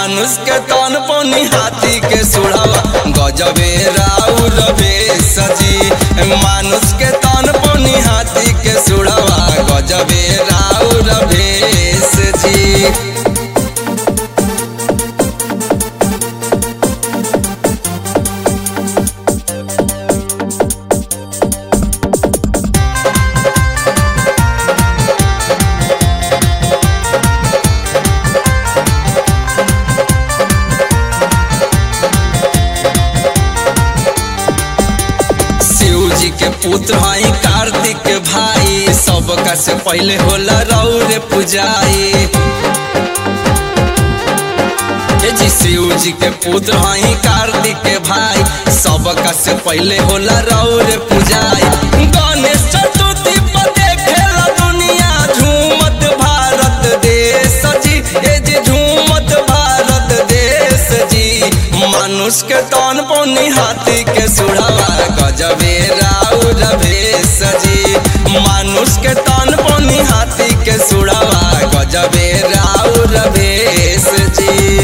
मानुष के तन पनी हाथी के सुढ़ावा गजबे राउर सजी मानुष के तन पनी हाथी के सुढ़ावा गजबे राउर सजी शिव जी के पुत्र हई कार्तिक के भाई सबका से पहले होला रौर पुजाई ए जी शिव जी के पुत्र हई कार्तिक के भाई सबका से पहले होला रौर पुजाई गणेश चतुर्थी पर देखेला दुनिया झूमत भारत देश जी ए जी झूमत भारत देश जी मानुष के तन पौनी हाथी के सुढ़ावा गजबे राउर भेष जी मानुष के तन पौनी हाथी के सुढ़ावा गजबे राउर भेष जी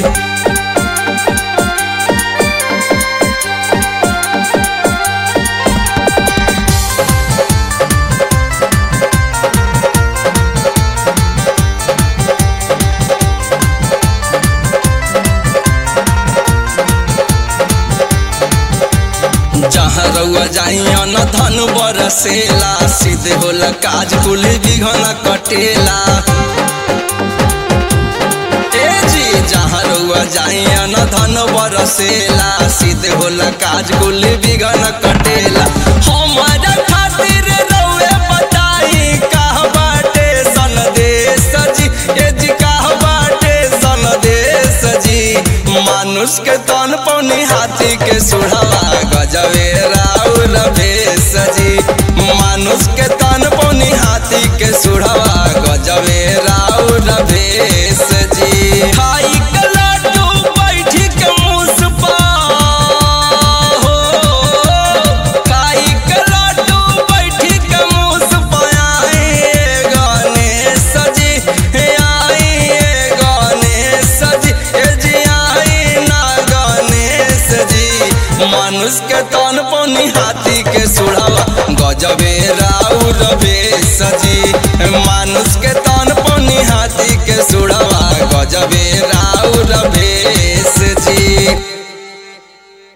जहाँ रउआ जाइया न धन बरसेला सीधे होला काज कुल बिघन कटेला ए जी जहाँ रउआ जाइया न धन बरसेला सीधे होला काज कुल बिघन कटेला हमारा खातिर रउए बताई कहाँ बाटे सन देश जी ए जी कहाँ बाटे सन देश जी मानुष के तन पौनी हाथी के सुढ़ावा गजबे राउर भेष जी मानुष के तन पौनी हाथी के सुढ़ावा गजबे राउर भेष जी खाई के लड्डू बैठी के मुसपा हो खाई के लड्डू बैठी के मुसपा आए गणेश जी आए गणेश जी ए जी आई ना गणेश जी मानुष के तन पौनी हाथी के सुढ़ावा गजबे राउर भेष जी